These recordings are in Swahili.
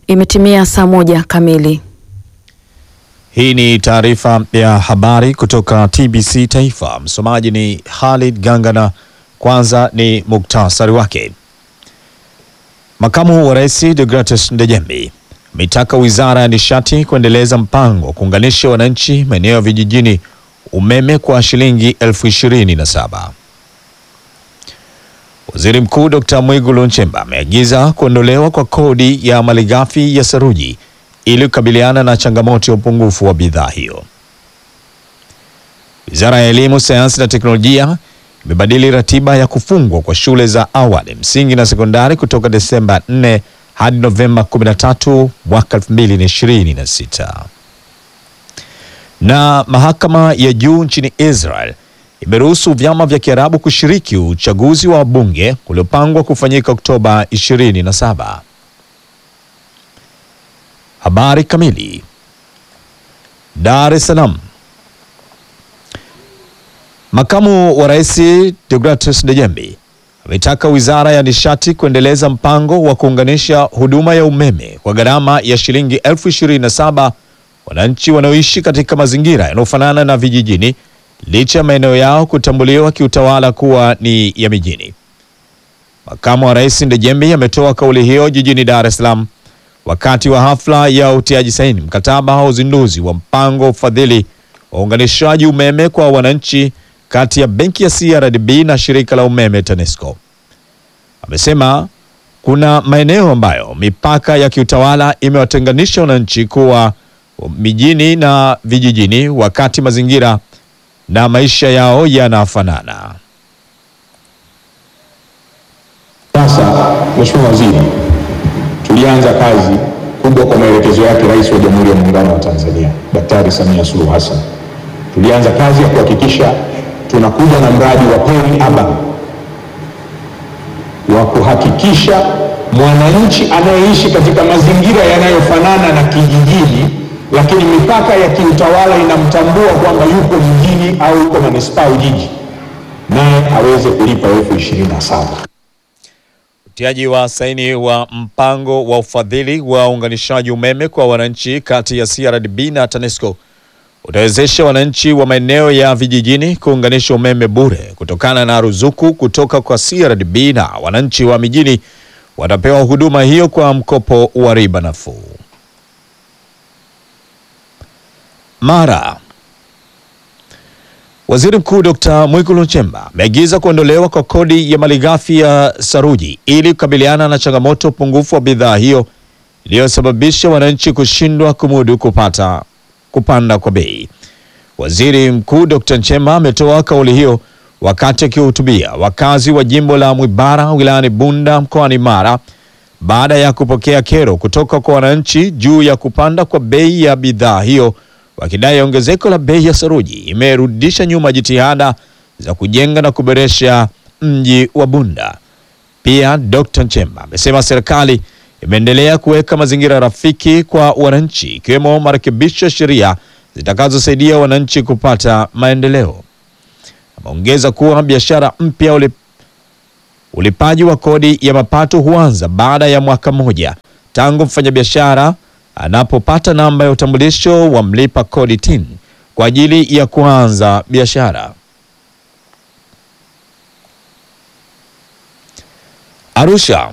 Imetimia saa moja kamili. Hii ni taarifa ya habari kutoka TBC Taifa. Msomaji ni Khalid Gangana. Kwanza ni muktasari wake. Makamu wa Rais Deogratias Ndejembi ameitaka Wizara ya Nishati kuendeleza mpango wa kuunganisha wananchi maeneo ya vijijini umeme kwa shilingi elfu ishirini na saba. Waziri Mkuu Dr. Mwigulu Nchemba ameagiza kuondolewa kwa kodi ya malighafi ya saruji ili kukabiliana na changamoto ya upungufu wa bidhaa hiyo. Wizara ya Elimu, Sayansi na Teknolojia imebadili ratiba ya kufungwa kwa shule za awali, msingi na sekondari kutoka Desemba 4 hadi Novemba 13 mwaka 2026. Na mahakama ya juu nchini Israel imeruhusu vyama vya Kiarabu kushiriki uchaguzi wa bunge uliopangwa kufanyika Oktoba 27. Habari kamili. Dar es Salaam. Makamu wa Rais Deogratias Ndejembi ametaka Wizara ya Nishati kuendeleza mpango wa kuunganisha huduma ya umeme kwa gharama ya shilingi elfu ishirini na saba wananchi wanaoishi katika mazingira yanayofanana na vijijini licha ya maeneo yao kutambuliwa kiutawala kuwa ni ya mijini. Makamu wa Rais Ndejembi ametoa kauli hiyo jijini Dar es Salaam wakati wa hafla ya utiaji saini mkataba wa uzinduzi wa mpango wa ufadhili wa uunganishaji umeme kwa wananchi kati ya benki ya CRDB na shirika la umeme TANESCO. Amesema kuna maeneo ambayo mipaka ya kiutawala imewatenganisha wananchi kuwa mijini na vijijini, wakati mazingira na maisha yao yanafanana. Sasa Mheshimiwa Waziri, tulianza kazi kubwa kwa maelekezo yake Rais wa Jamhuri ya Muungano wa Tanzania Daktari Samia Suluhu Hassan. Tulianza kazi ya kuhakikisha tunakuja na mradi wa peri urban wa kuhakikisha mwananchi anayeishi katika mazingira yanayofanana na kijijini, lakini mipaka ya kiutawala inamtambua kwamba yuko mjini au yuko manispaa au jiji, naye aweze kulipa elfu ishirini na saba. Utiaji wa saini wa mpango wa ufadhili wa uunganishaji umeme kwa wananchi kati ya CRDB na TANESCO utawezesha wananchi wa maeneo ya vijijini kuunganisha umeme bure kutokana na ruzuku kutoka kwa CRDB na wananchi wa mijini watapewa huduma hiyo kwa mkopo wa riba nafuu. Mara Waziri Mkuu Dr. Mwigulu Nchemba ameagiza kuondolewa kwa kodi ya malighafi ya saruji ili kukabiliana na changamoto upungufu wa bidhaa hiyo iliyosababisha wananchi kushindwa kumudu kupata kupanda kwa bei. Waziri Mkuu Dr. Nchemba ametoa kauli hiyo wakati akihutubia wakazi wa jimbo la Mwibara wilayani Bunda mkoani Mara baada ya kupokea kero kutoka kwa wananchi juu ya kupanda kwa bei ya bidhaa hiyo wakidai ongezeko la bei ya saruji imerudisha nyuma jitihada za kujenga na kuboresha mji wa Bunda. Pia Dr. Nchemba amesema serikali imeendelea kuweka mazingira rafiki kwa wananchi ikiwemo marekebisho ya sheria zitakazosaidia wananchi kupata maendeleo. Ameongeza kuwa biashara mpya ulip, ulipaji wa kodi ya mapato huanza baada ya mwaka mmoja tangu mfanyabiashara anapopata namba ya utambulisho wa mlipa kodi TIN kwa ajili ya kuanza biashara. Arusha.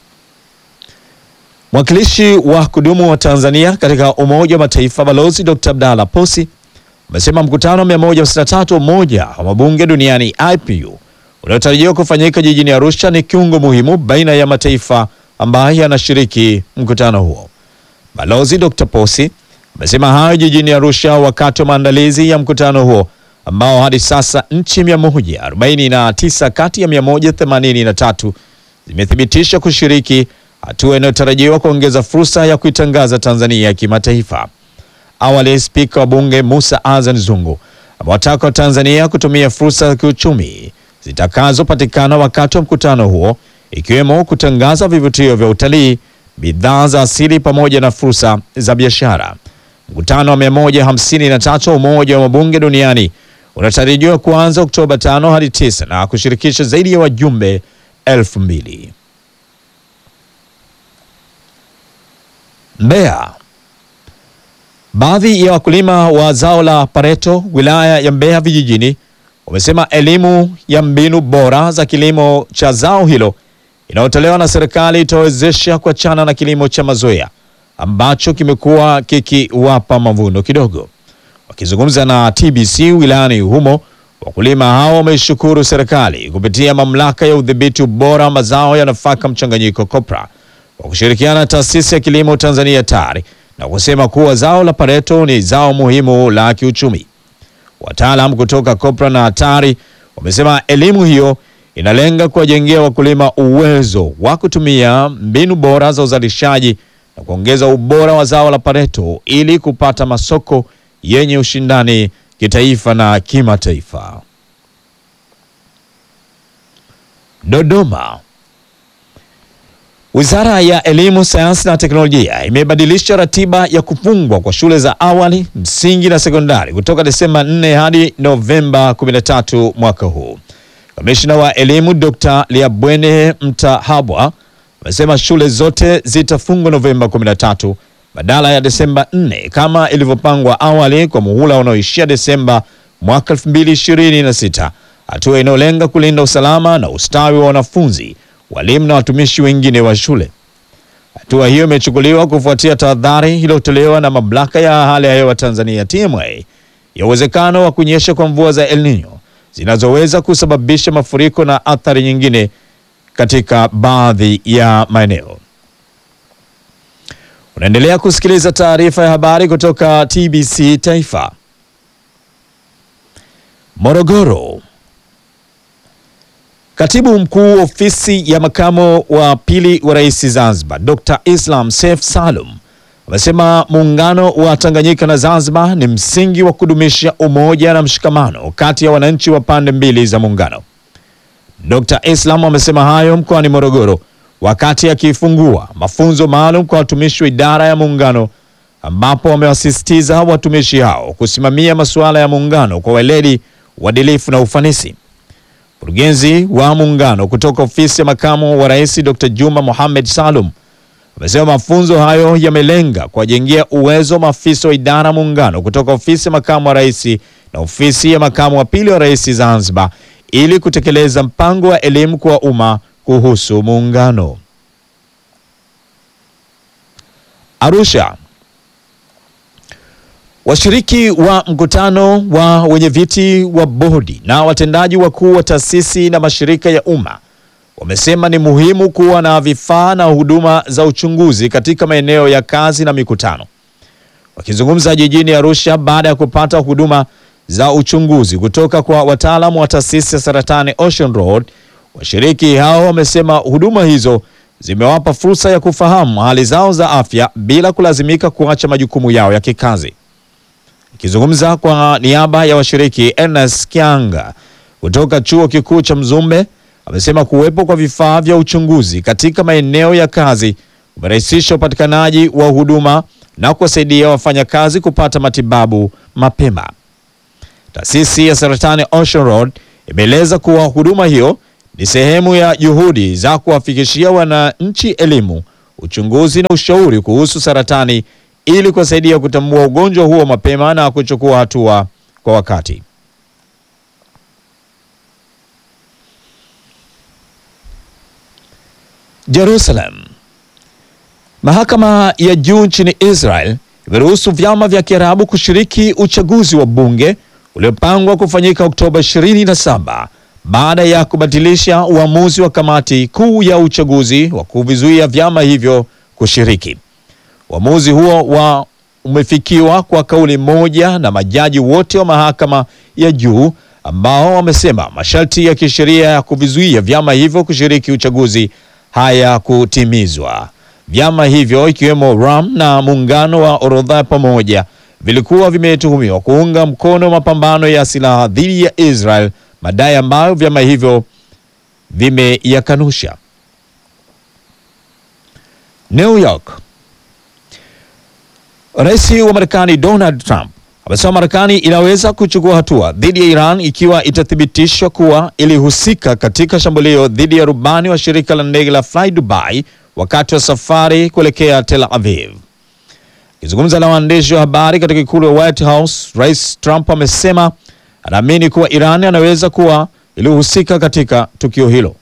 Mwakilishi wa kudumu wa Tanzania katika Umoja wa Mataifa Balozi Dr. Abdalla Posi amesema mkutano wa 153 Umoja wa Mabunge Duniani IPU unaotarajiwa kufanyika jijini Arusha ni kiungo muhimu baina ya mataifa ambayo yanashiriki mkutano huo. Balozi Dr. Posi amesema hayo jijini Arusha wakati wa maandalizi ya mkutano huo ambao hadi sasa nchi 149 kati ya 183 zimethibitisha kushiriki, hatua inayotarajiwa kuongeza fursa ya kuitangaza Tanzania kimataifa. Awali, spika wa bunge Musa Azan Zungu amewataka Watanzania kutumia fursa za kiuchumi zitakazopatikana wakati wa mkutano huo, ikiwemo kutangaza vivutio vya utalii, bidhaa za asili pamoja na fursa za biashara. Mkutano wa 153 wa Umoja wa Mabunge Duniani unatarajiwa kuanza Oktoba 5 hadi 9 na kushirikisha zaidi ya wajumbe elfu mbili. Mbeya. Baadhi ya wakulima wa zao la pareto wilaya ya Mbeya vijijini wamesema elimu ya mbinu bora za kilimo cha zao hilo inayotolewa na serikali itawezesha kuachana na kilimo cha mazoea ambacho kimekuwa kikiwapa mavuno kidogo. Wakizungumza na TBC wilayani humo, wakulima hao wameishukuru serikali kupitia mamlaka ya udhibiti ubora wa mazao ya nafaka mchanganyiko COPRA kwa kushirikiana na taasisi ya kilimo Tanzania TARI na kusema kuwa zao la pareto ni zao muhimu la kiuchumi. Wataalam kutoka COPRA na TARI wamesema elimu hiyo inalenga kuwajengea wakulima uwezo wa kutumia mbinu bora za uzalishaji na kuongeza ubora wa zao la pareto ili kupata masoko yenye ushindani kitaifa na kimataifa. Dodoma. Wizara ya Elimu, Sayansi na Teknolojia imebadilisha ratiba ya kufungwa kwa shule za awali, msingi na sekondari kutoka Desemba 4 hadi Novemba 13 mwaka huu. Kamishna wa Elimu Dr. Liabwene Mtahabwa amesema shule zote zitafungwa Novemba 13 badala ya Desemba 4 kama ilivyopangwa awali kwa muhula unaoishia Desemba mwaka 2026, hatua inayolenga kulinda usalama na ustawi wa wanafunzi, walimu na watumishi wengine wa shule. Hatua hiyo imechukuliwa kufuatia tahadhari iliyotolewa na mamlaka ya hali ya hewa Tanzania TMA ya uwezekano wa kunyesha kwa mvua za El Nino zinazoweza kusababisha mafuriko na athari nyingine katika baadhi ya maeneo. Unaendelea kusikiliza taarifa ya habari kutoka TBC Taifa. Morogoro. Katibu mkuu ofisi ya makamo wa pili wa rais Zanzibar, Dr. Islam Seif Salum amesema muungano wa Tanganyika na Zanzibar ni msingi wa kudumisha umoja na mshikamano kati ya wananchi wa pande mbili za muungano. Dr. Islam amesema hayo mkoani Morogoro wakati akifungua mafunzo maalum kwa watumishi wa idara ya muungano ambapo wamewasisitiza watumishi hao kusimamia masuala ya muungano kwa weledi, uadilifu na ufanisi. Mkurugenzi wa muungano kutoka ofisi ya makamu wa rais Dr. Juma Mohamed Salum amesema mafunzo hayo yamelenga kuwajengea uwezo maafisa wa idara ya muungano kutoka ofisi ya makamu wa rais na ofisi ya makamu wa pili wa rais Zanzibar ili kutekeleza mpango wa elimu kwa umma kuhusu muungano. Arusha. Washiriki wa mkutano wa wenyeviti wa bodi na watendaji wakuu wa taasisi na mashirika ya umma wamesema ni muhimu kuwa na vifaa na huduma za uchunguzi katika maeneo ya kazi na mikutano. Wakizungumza jijini Arusha baada ya kupata huduma za uchunguzi kutoka kwa wataalamu wa taasisi ya saratani Ocean Road, washiriki hao wamesema huduma hizo zimewapa fursa ya kufahamu hali zao za afya bila kulazimika kuacha majukumu yao ya kikazi. Akizungumza kwa niaba ya washiriki, Ernest Kianga kutoka chuo kikuu cha Mzumbe amesema kuwepo kwa vifaa vya uchunguzi katika maeneo ya kazi kumerahisisha upatikanaji wa huduma na kuwasaidia wafanyakazi kupata matibabu mapema. Taasisi ya saratani Ocean Road imeeleza kuwa huduma hiyo ni sehemu ya juhudi za kuwafikishia wananchi elimu, uchunguzi na ushauri kuhusu saratani ili kuwasaidia kutambua ugonjwa huo mapema na kuchukua hatua kwa wakati. Jerusalem. Mahakama ya juu nchini Israel imeruhusu vyama vya Kiarabu kushiriki uchaguzi wa bunge uliopangwa kufanyika Oktoba 27 baada ya kubatilisha uamuzi wa kamati kuu ya uchaguzi wa kuvizuia vyama hivyo kushiriki. Uamuzi huo wa umefikiwa kwa kauli moja na majaji wote wa mahakama ya juu ambao wamesema masharti ya kisheria ya kuvizuia vyama hivyo kushiriki uchaguzi hayakutimizwa. Vyama hivyo ikiwemo Ram na muungano wa orodha ya pamoja vilikuwa vimetuhumiwa kuunga mkono mapambano ya silaha dhidi ya Israel, madai ambayo vyama hivyo vimeyakanusha. New York. Rais wa Marekani Donald Trump amesema Marekani inaweza kuchukua hatua dhidi ya Iran ikiwa itathibitishwa kuwa ilihusika katika shambulio dhidi ya rubani wa shirika la ndege la Fly Dubai wakati wa safari kuelekea Tel Aviv. Akizungumza na waandishi wa habari katika ikulu ya White House, Rais Trump amesema anaamini kuwa Iran anaweza kuwa ilihusika katika tukio hilo.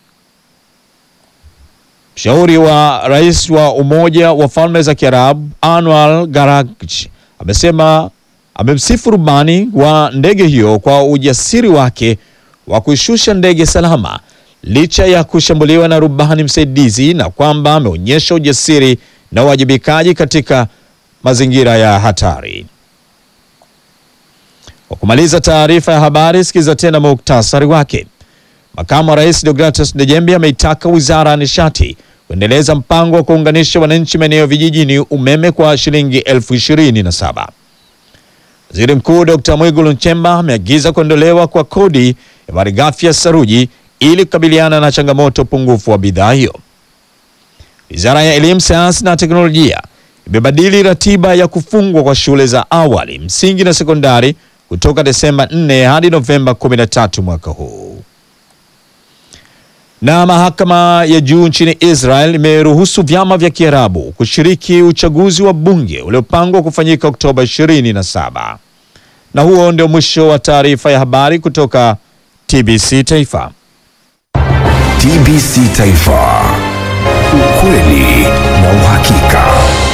Mshauri wa rais wa Umoja wa Falme za Kiarabu Anwar Garagchi amesema amemsifu rubani wa ndege hiyo kwa ujasiri wake wa kuishusha ndege salama licha ya kushambuliwa na rubani msaidizi na kwamba ameonyesha ujasiri na uwajibikaji katika mazingira ya hatari. Kwa kumaliza taarifa ya habari, sikiza tena muktasari wake. Makamu wa Rais Deogratus Dejembe ameitaka Wizara ya Nishati kuendeleza mpango wa kuunganisha wananchi maeneo vijijini umeme kwa shilingi elfu ishirini na saba. Waziri Mkuu Dr. Mwigulu Nchemba ameagiza kuondolewa kwa kodi ya malighafi ya saruji ili kukabiliana na changamoto pungufu wa bidhaa hiyo. Wizara ya Elimu, Sayansi na Teknolojia imebadili ratiba ya kufungwa kwa shule za awali, msingi na sekondari kutoka Desemba 4 hadi Novemba 13 mwaka huu. Na mahakama ya juu nchini Israel imeruhusu vyama vya Kiarabu kushiriki uchaguzi wa bunge uliopangwa kufanyika Oktoba 27. Na huo ndio mwisho wa taarifa ya habari kutoka TBC Taifa. TBC Taifa, ukweli na uhakika.